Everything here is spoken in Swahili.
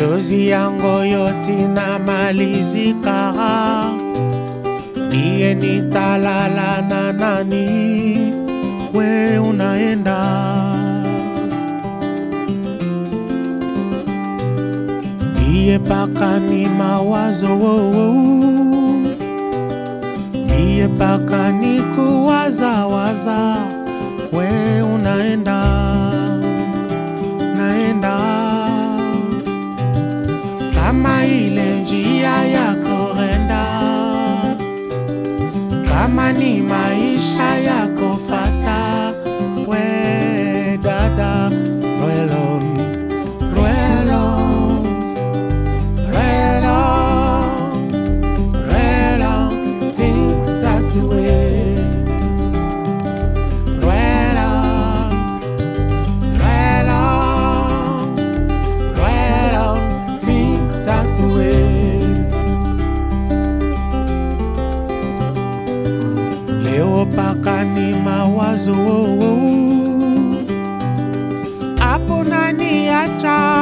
machozi yangu yote na malizika, niye nitalala na nani? We unaenda niye paka ni mawazo oh, oh. niye paka ni kuwazawaza, we unaenda naenda kama ile njia ya korenda, kama ni maisha ya kufata, we dada rwelo rwelo rwelo rwelo think that's the way rwelo rwelo rwelo think that's the way leo paka ni mawazo hapo nani acha